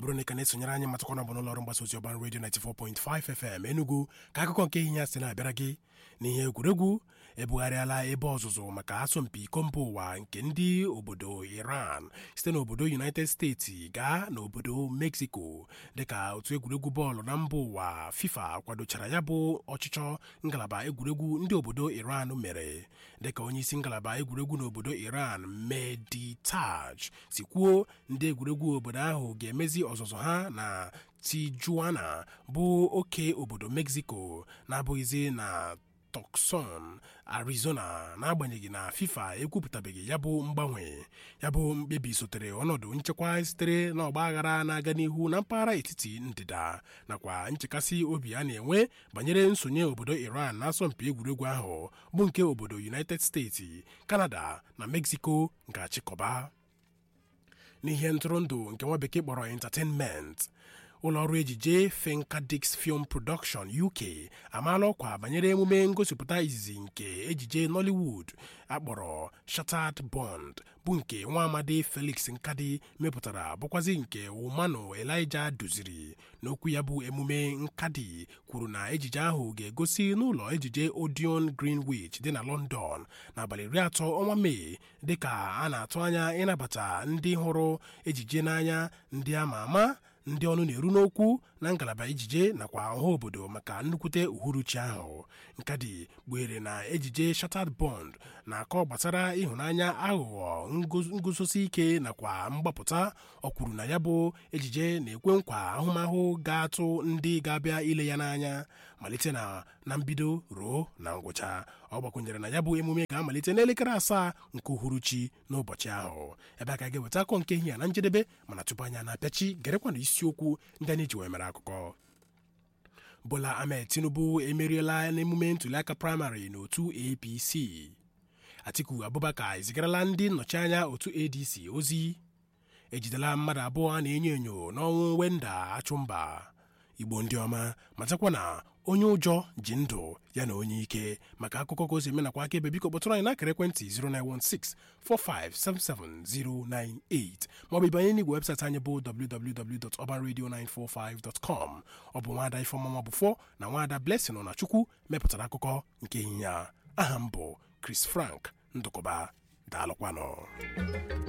bụrụ na ị ka na-esonyere anyị matakwana bụ n'ụlọọrụ mgbasa ozi ọban redio 94.5 FM Enugu ka akụkọ nke ihe ya si na-abịara gị n'ihe egwuregwu ebugharịala ebe ọzụzụ maka asọmpi iko mba ụwa nke ndị obodo Iran site n'obodo United States gaa n'obodo Mexico dịka otu egwuregwu bọọlụ na mba ụwa FIFA kwadochara ya bụ ọchịchọ ngalaba egwuregwu ndị obodo Iran mere dịka onyeisi ngalaba egwuregwu n'obodo Iran Mehdi Taj si kwuo ndị egwuregwu obodo ahụ ga-emezi ọzụzụ ha na Tijuana bụ oke obodo Mexico na-abụghịzi na Tucson Arizona n'agbanyeghị na FIFA ekwupụtabeghị ya bụ mgbanwe ya bụ mkpebi sotere ọnọdụ nchekwa sitere n'ọgba aghara na-aga n'ihu na mpaghara etiti ndịda nakwa nchekasị obi a na-enwe banyere nsonye obodo Iran n'asọmpi egwuregwu ahụ bụ nke obodo United States Canada na Mexico ga-achịkọba n'ihe ntụrụndụ nke nwa bekee kpọrọ entertainment ụlọọrụ ejije Finkadix Film Production UK amaala ọkwa banyere emume ngosipụta izizi nke ejije Nollywood akpọrọ Shattered Bond bụ nke nwa amadi Felix Nkadi mepụtara bụkwazi nke Umano Elijah duziri n'okwu ya bụ emume Nkadi kwuru na ejije ahụ ga-egosi n'ụlọ ejije Odeon Greenwich dị na London n'abalị iri atọ ọnwa Mee dịka a na-atụ anya ịnabata ndị hụrụ ejije n'anya ndị ama ama ndị ọnụ na-eru n'okwu na ngalaba ejije nakwa ọha obodo maka nnukwute uhuruchi ahụ nkadi kpughere na ejije Shattered Bond na-akọ gbasara ịhụnanya aghụghọ nguzosi ike nakwa mgbapụta ọ kwuru na ya bụ ejije na-ekwe nkwa ahụmahụ ga-atụ ndị ga-abịa ile ya n'anya malite na na mbido ruo na ngwụcha ọ gbakwunyere na ya bụ emume ga-amalite n'elekere asaa nke uhuruchi n'ụbọchị ahụ ebe a ka ga-eweta akọ nke ihe na njedebe mana tupu anya na-apịachi gerekwa na isiokwu ndị anyị ji wee mere akụkọ Bola Ahmed Tinubu emeriela n'emume ntuliaka praịmarị n'otu APC Atiku Abubakar ezigarala ndị nnọchianya otu ADC ozi ejidela mmadụ abụọ a na-enyo enyo n'ọnwụ Wenda Achụmba Igbo ndị ọma matakwa na onye ụjọ ji ndụ ya na onye ike maka akụkọ ka o si eme nakwa akaebe biko kpọtụrụ anyị n'akara ekwentị 09164577098 maọbụ ịbanye n'igwe webụsaịtị anyị bụ www.urbanradio945.com ọ bụ nwaada Ifeọma Mabụfọ na nwaada Blessing nọ na Chukwu mepụtara akụkọ nke ehihie a aha m bụ Chris Frank Ndụkọba daalụkwanụ